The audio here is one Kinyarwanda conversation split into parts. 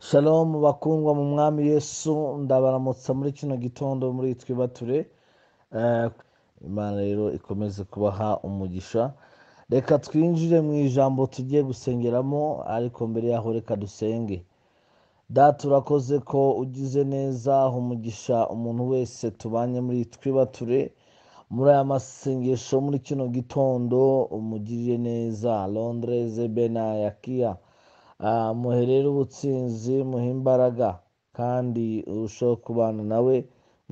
Shalom bakundwa mu mwami yesu ndabaramutsa muri kino gitondo muri twe bature Eh, imana rero ikomeze kubaha umugisha reka twinjire mu ijambo tugiye gusengeramo ariko mbere yaho reka dusenge data urakoze ko ugize neza umugisha umuntu wese tubanye muri twe bature muri aya masengesho muri kino gitondo umugirire neza londreze benayakiya Ah, muherere ubutsinzi muhe imbaraga kandi urusheho kubana nawe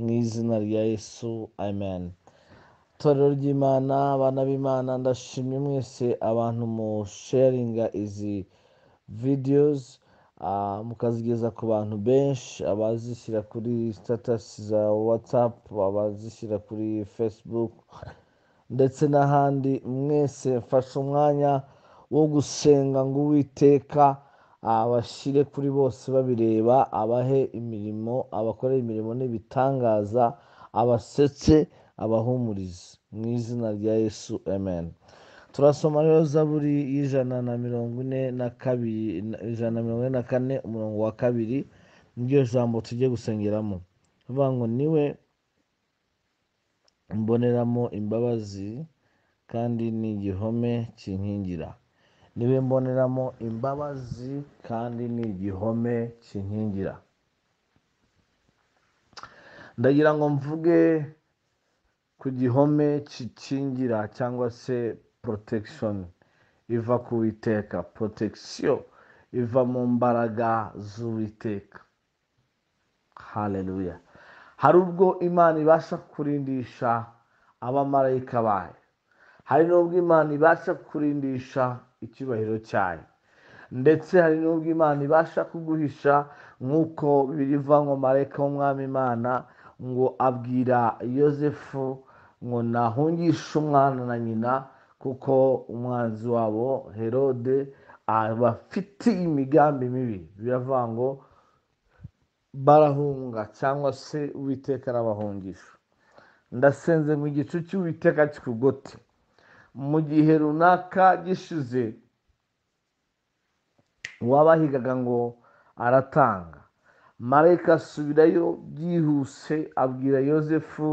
mu izina rya yesu amen itorero ry'imana abana b'imana ndashimye mwese abantu musharinga izi videos ah, mukazigeza ku bantu benshi abazishyira kuri status za whatsapp abazishyira kuri facebook ndetse n'ahandi mwese mfashe umwanya wo gusenga ngo uwiteka abashyire kuri bose babireba abahe imirimo abakorere imirimo n'ibitangaza abasetse abahumurize mu izina rya yesu amen turasoma rero zaburi y'ijana na mirongo ine na kabiri na- ijana na mirongo ine na kane umurongo wa kabiri niryo jambo tujye gusengeramo bivuga ngo niwe mboneramo imbabazi kandi ni igihome kinkingira niwe mboneramo imbabazi kandi ni igihome kinkingira ndagira ngo mvuge ku gihome kikingira cyangwa se protection iva ku witeka protection iva mu mbaraga z'uwiteka haleluya hari ubwo imana ibasha kurindisha abamarayika bayo hari n'ubwo imana ibasha kurindisha icyubahiro cyayo ndetse hari n'ubwo imana ibasha kuguhisha nk'uko biriva ngo marayika w'umwami imana ngo abwira yosefu ngo nahungishe umwana na nyina kuko umwanzi wabo herode abafite imigambi mibi biravuga ngo barahunga cyangwa se uwiteka arabahungisha ndasenze ngo igicu cy'uwiteka kikugote mu gihe runaka gishize uwabahigaga ngo aratanga marayika asubirayo byihuse abwira yosefu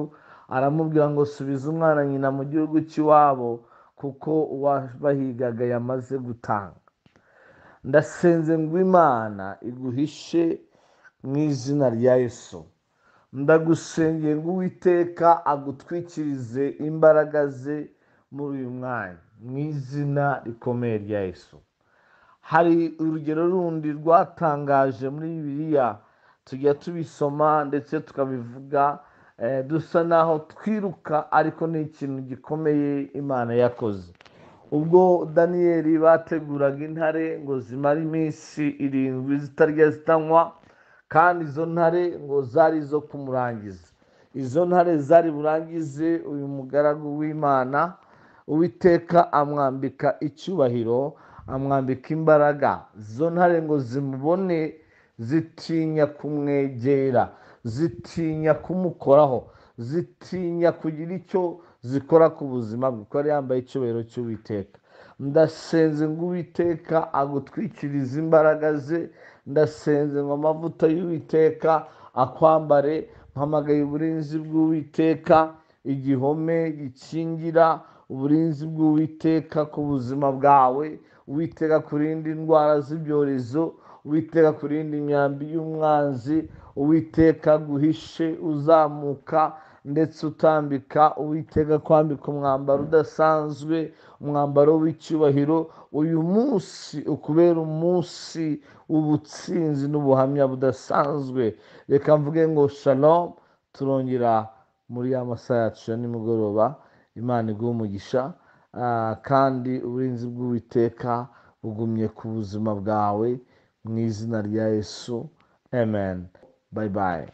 aramubwira ngo subiza umwana nyina mu gihugu cy'iwabo kuko uwabahigaga yamaze gutanga ndasenze ngo imana iguhishe mu izina rya yesu ndagusengera ngo uwiteka agutwikirize imbaraga ze muri uyu mwanya mu izina rikomeye rya yesu hari urugero rundi rwatangaje muri bibiliya tujya tubisoma ndetse tukabivuga eh, dusa naho twiruka ariko ni ikintu gikomeye imana yakoze ubwo daniyeli bateguraga intare ngo zimare iminsi irindwi zitarya zitanywa kandi izo ntare ngo zari izo kumurangiza izo ntare zari burangize uyu mugaragu w'imana uwiteka amwambika icyubahiro amwambika imbaraga izo ntare ngo zimubone zitinya kumwegera zitinya kumukoraho zitinya kugira icyo zikora ku buzima bwe kuko yari yambaye icyubahiro cy'uwiteka ndasenze ngo uwiteka agutwikirize imbaraga ze ndasenze ngo amavuta y'uwiteka akwambare mpamagaye uburinzi bw'uwiteka igihome gikingira uburinzi bw'uwiteka ku buzima bwawe uwiteka kurinda indwara z'ibyorezo uwiteka kurinda imyambi y'umwanzi uwiteka guhishe uzamuka ndetse utambika uwiteka kwambika umwambaro udasanzwe umwambaro w'icyubahiro uyu munsi ukubera umunsi w'ubutsinzi n'ubuhamya budasanzwe reka mvuge ngo shalom turongera muri ya masaha yacu ya nimugoroba imana iguhe umugisha ah, kandi uburinzi bw'uwiteka bugumye ku buzima bwawe mu izina rya yesu amen bye bye